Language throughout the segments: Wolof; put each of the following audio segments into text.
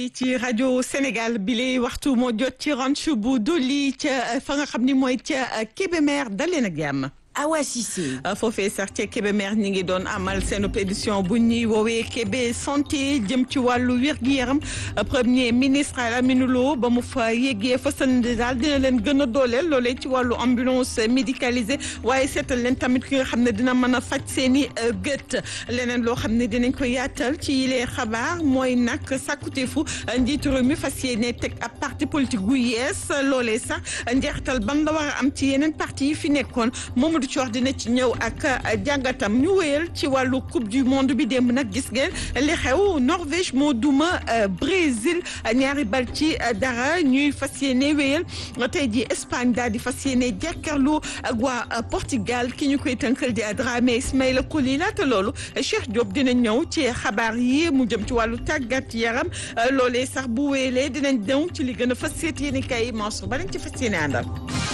ci rajo Sénégal bi lay waxtu moo jot ci ranch bu Doli ca fa nga xam ni mooy ca Kébémer daleen ak jàmm Awa Cissé. foofee sax ca Kébémer ñi ngi doon amal seen édition bu ñuy woowee Kébé santé jëm ci wàllu wér-gu-yaram premier ministre Lamine Lo ba mu fa yeggee fasal daal dina leen gën a dooleel loolee ci wàllu ambulance médicalisée waaye seetal leen tamit ki nga xam ne dina mën a faj seen i gët leneen loo xam ne dinañ ko yaatal ci yilee xabaar mooy nag sàkkuteefu njiitu réew mi fas yéene teg ab parti politique gu yees loolee sax njeexital ban la war a am ci yeneen parti yi fi nekkoon moom du coor dina ci ñëw ak jàngatam ñu wéyal ci wàllu coupe du monde bi démb nag gis ngeen li xew Norvège moo duma Brésil ñaari bal ci dara ñuy fas yéene wéyal tey ji Espagne daal di fas yéene jàkkaarloo ak waa Portugal ki ñu koy tënkal di Dramé Ismaïla Coly laata loolu Cheikh Diop dina ñëw ci xabaar yi mu jëm ci wàllu tàggat yaram loolee sax bu wéyalee dinañ ñëw ci li gën a fas yéene kay Mansour ba lañ ci fas yéene àndal.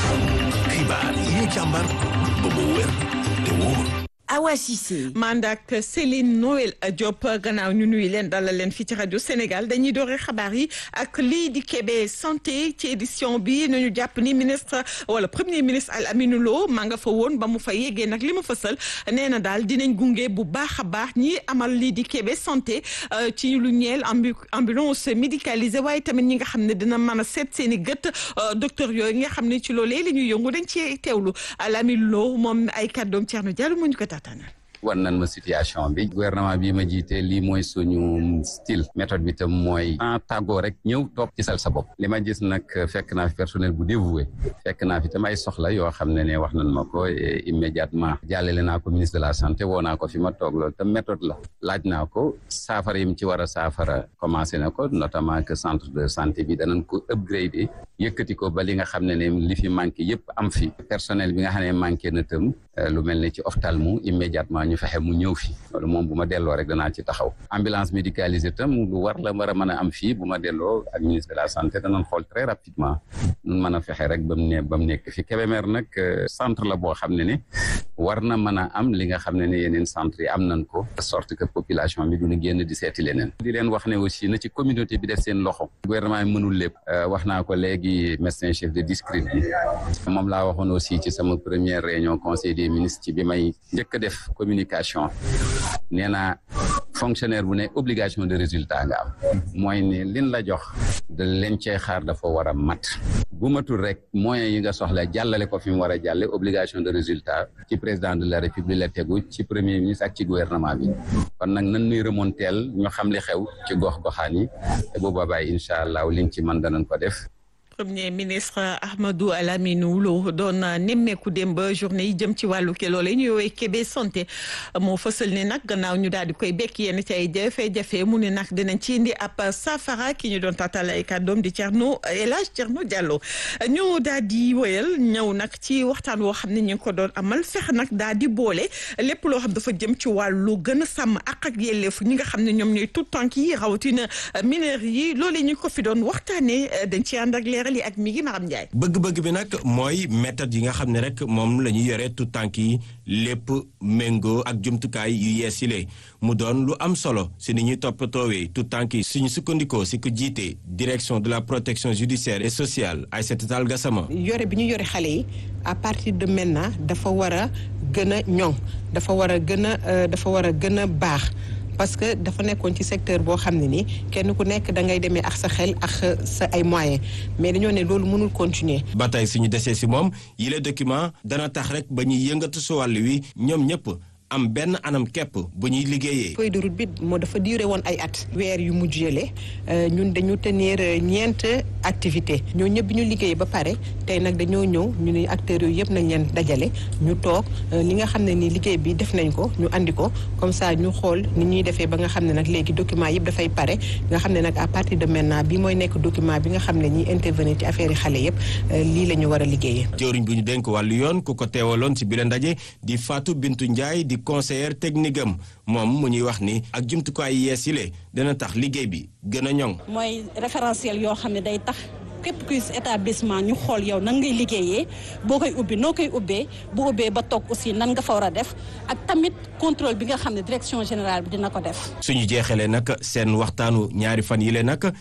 xibaar yi ñu càmbar ba mu wér te wóor. Awa Cissé. mandak Céline Noël Diop gannaaw ñu nuyu leen dalal leen fii ci rajo Sénégal dañuy doore xabaar yi ak lii di Kébé santé ci édition bi nañu jàpp ni ministre wala premier ministre Al Aminou Lo maa nga fa woon ba mu fa yeggee nag li ma fësal nee na daal dinañ gunge bu baax a baax ñi amal lii di Kébé santé ci lu ñeel ambulance médicalisée waaye tamit ñi nga xam ne dina mën a seet seen i gët docteur yooyu nga xam ne ci loolee li ñuy yëngu dañ ci teewlu Al Aminou Lo moom ay kàddoom Thierno Diallo mu ñu ko war nañ ma situation bi gouvernement bi ma jiite lii mooy suñu style méthode bi tam mooy en tàggoo rek ñëw toog ci sal sa bopp li ma gis nag fekk naa fi personnel bu dévoué fekk naa fi tam ay soxla yoo xam ne ne wax nañ ma ko immédiatement jàllale naa ko ministre de la santé woo naa ko fi ma toog loolu tam méthode la laaj naa ko saafara yi mu ci war a saafara commencé na ko notamment que centre de santé bi danañ ko upgrade yëkkati ko ba li nga xam ne ne li fi manqué yëpp am fi personnel bi nga xam ne manqué na tam lu mel ne ci ophtalmo immédiatement ñu fexe mu ñëw fi loolu moom bu ma delloo rek danaa ci taxaw ambulance médicalisée tam lu war la war a mën a am fii bu ma delloo ak ministre de la santé danañ xool très rapidement nun mën a fexe rek ba mu ne ba mu nekk fi Kébémer nag centre la boo xam ne ne war na mën a am li nga xam ne ne yeneen centre yi am nañ ko de sorte que population bi duñu génn di seeti leneen di leen wax ne aussi na ci communauté bi def seen loxo gouvernement bi mënul lépp wax naa ko léegi médecin chef de district bi moom laa waxoon aussi ci sama première réunion conseil des ministres ci bi may njëkk a def communication nee naa fonctionnaire bu ne obligation de résultat nga am mooy ne lin la jox da leen cay xaar dafa war a mat bu matul rek moyens yi nga soxla jàllale ko fi mu war a jàlle obligation de résultat ci président de la république la tegu ci premier ministre ak ci gouvernement bi kon nag nan nuy remonteel ñu xam li xew ci gox goxaan yi te bu boobaa incha allah liñ ci mën danañ ko def premier ministre Ahmadou Lamine Lo doon nemmeeku démb journée yi jëm ci wàllu ke loolee ñu woowee Kébé santé moo fësal ni nag gannaaw ñu daal di koy bekk yenn ci ay jafe-jafe mu ne nag dinañ ci indi ab safara ki ñu doon tatal ay kàddoom di Thierno El Hadj Thierno Diallo ñu daal di wéyal ñëw nag ci waxtaan woo xam ne ñu ngi ko doon amal fex nag daal di boole lépp loo xam dafa jëm ci wàllu gën a sàmm ak ak yelleefu ñi nga xam ne ñoom ñooy tout tànk yi rawatina mineurs yi loolee ñu ko fi doon waxtaanee dañ ci ànd ak leer li ak mi ngi Maram Ndiaye bëgg-bëgg bi nag mooy méthode yi nga xam ne rek moom la ñu yore tout tànk yi lépp méngoo ak jumtukaay yu yees yi mu doon lu am solo si ni ñuy toppatoowee tout tànk yi suñu sukkandikoo si ko jiite direction de la protection judiciaire et sociale Aïssata Tall Gassama yore bi ñu yore xale yi à partir de maintenant dafa war a gën a ñoŋ dafa war a gën a dafa war a gën a baax parce que dafa nekkoon ci secteur boo xam ne ni kenn ku nekk da ngay demee ak sa xel ak sa ay moyens mais dañoo ne loolu mënul continuer. ba tey suñu desee si moom yile document dana tax rek ba ñuy yëngatu si wàll wi ñoom ñëpp. am benn anam képp bu ñuy liggéeyee. feuille de route bi moo dafa duré woon ay at. weer yu mujj yële ñun dañu tenir ñeent activité ñoo ñëpp ñu liggéeyee ba pare tey nag dañoo ñëw ñu ne acteurs yooyu yëpp nañ leen dajale ñu toog li nga xam ne ni liggéey bi def nañ ko ñu andi ko comme ça ñu xool ni ñuy defee ba nga xam ne nag léegi document yëpp dafay pare nga xam ne nag à partir de maintenant bi mooy nekk document bi nga xam ne ñiy intervenir ci affaire yi xale yëpp lii la ñu war a liggéeyee. jëwriñ bu ñu dénk wàllu yoon ku ko teewaloon ci bile ndaje di Fatou Bintou Ndiaye di conseillère technique am moom mu ñuy wax ni ak jumtukaay yees yi le dana tax liggéey bi gën a ñoŋ. mooy référentiel yoo xam ne day tax képp kuy établissement ñu xool yow nan ngay liggéeyee boo koy ubbi noo koy ubbee bu ubbee ba toog aussi nan nga fa war a def ak tamit contrôle bi nga xam ne direction générale bi dina ko def. suñu jeexalee nag seen waxtaanu ñaari fan yi le nag